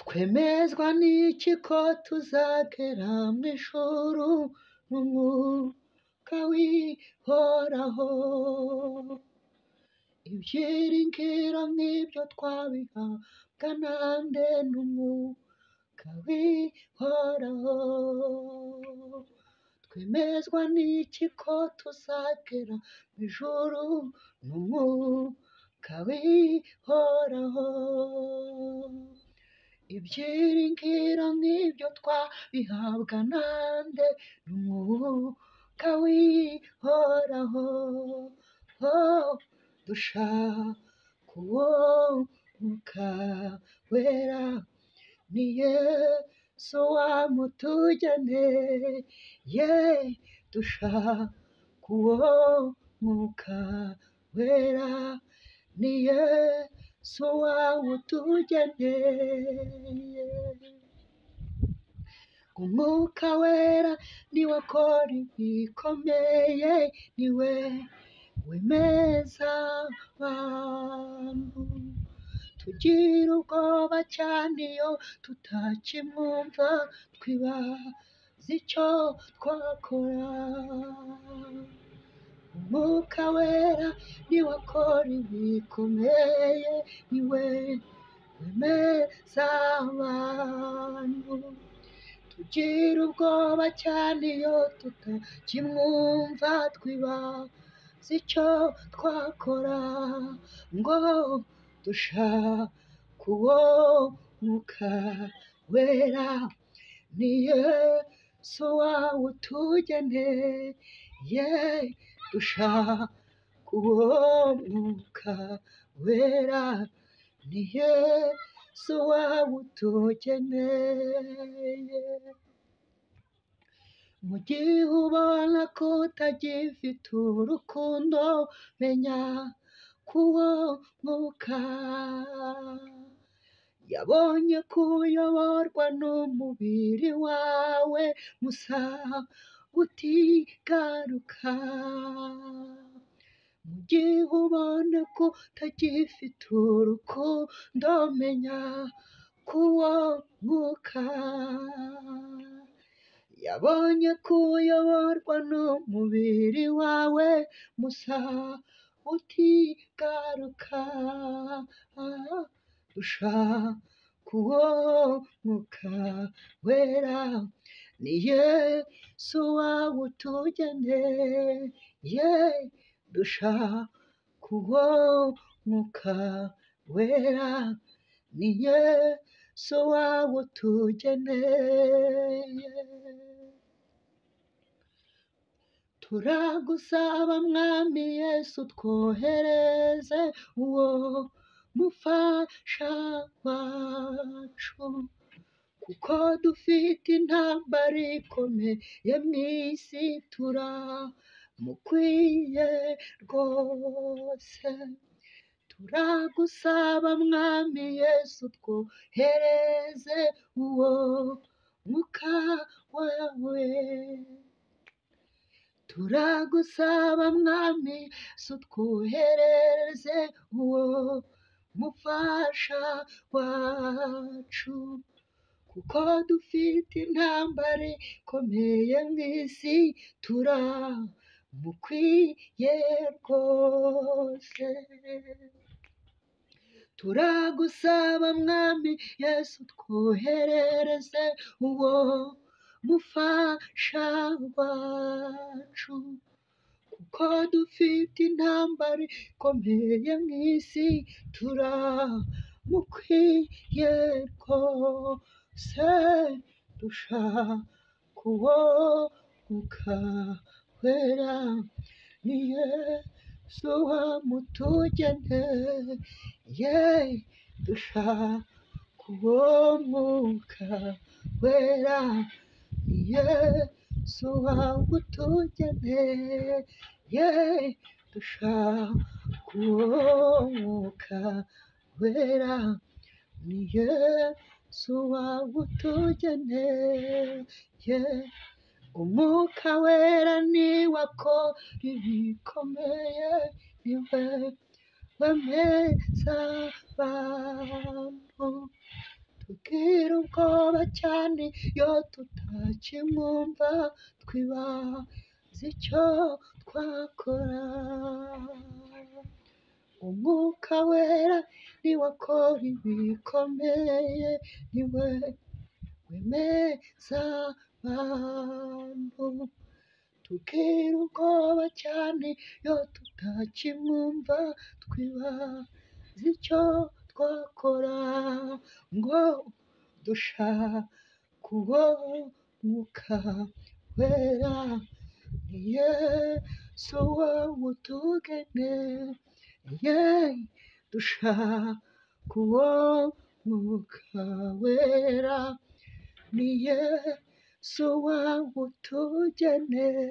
twemezwa n'iki ko tuzagera mu ijuru mu mwuka wihoraho ibyiringiro nk'ibyo twabihabwa nande n'umwuka wihoraho twemezwa n'iki ko tuzagera mu ijuru mu mwuka wihoraho ibyiringiro nk'ibyo twabihabwa nande n'umwuka wihoraho Oh, dushaka uwo mwuka wera ni yesu wamutugeneye dushaka uwo mwuka wera ni yesu wawutugeneye umwuka wera niwe akora ibikomeye niwe wemeza abantu tugira ubwoba cyane iyo tutakimwumva twibaza icyo twakora umwuka wera niwe akora ibikomeye niwe wemeza abantu tugira ubwoba cyane iyo tutakimwumva twibaza si cyo twakora ngo dushake uwo mwuka wera ni yesu wawutugeneye dushake uwo mwuka wera ni yesu wawutugeneye mu gihe ubona ko utagifite urukundo menya kuwo mwuka yabonye ko uyoborwa n'umubiri wawe musa utigaruka mu gihe ubona ko utagifite urukundo menya kuwo mwuka yabonye ko uyoborwa n'umubiri wawe musa utigaruka dushaka uwo mwuka wera ni yesu wawutugeneye dushaka uwo mwuka wera ni yesu wawutugeneye turagusaba mwami yesu twohereze uwo mufasha wacu kuko dufite intambara ikomeye mu isi turamukwiye rwose turagusaba mwami yesu twohereze uwo mwuka wawe turagusaba mwami yesu twohereze uwo mufasha wacu kuko dufite intambara ikomeye mu isi turamukwiye rwose turagusaba mwami yesu twohereze uwo mufasha wacu kuko dufite intambara ikomeye mu isi turamukwiye rwose dushaka uwo mwuka wera ni yesu wamutugeneye dushaka uwo mwuka wera yesu wagutugeneye dushaka uwo mwuka wera ni yesu wagutugeneye umwuka wera niwe akora ibikomeye niwe wemeza abantu tubwire ubwoba cyane iyo tutakimwumva twibaza icyo twakora umwuka wera niwe akora ibikomeye niwe wemeza abantu tugira ubwoba cyane iyo tutakimwumva twibaza icyo twakora ngo dushake uwo mwuka wera ni yesu wowe utugene Yay, dushaka uwo mwuka wera ni Yesu wawe utugeneye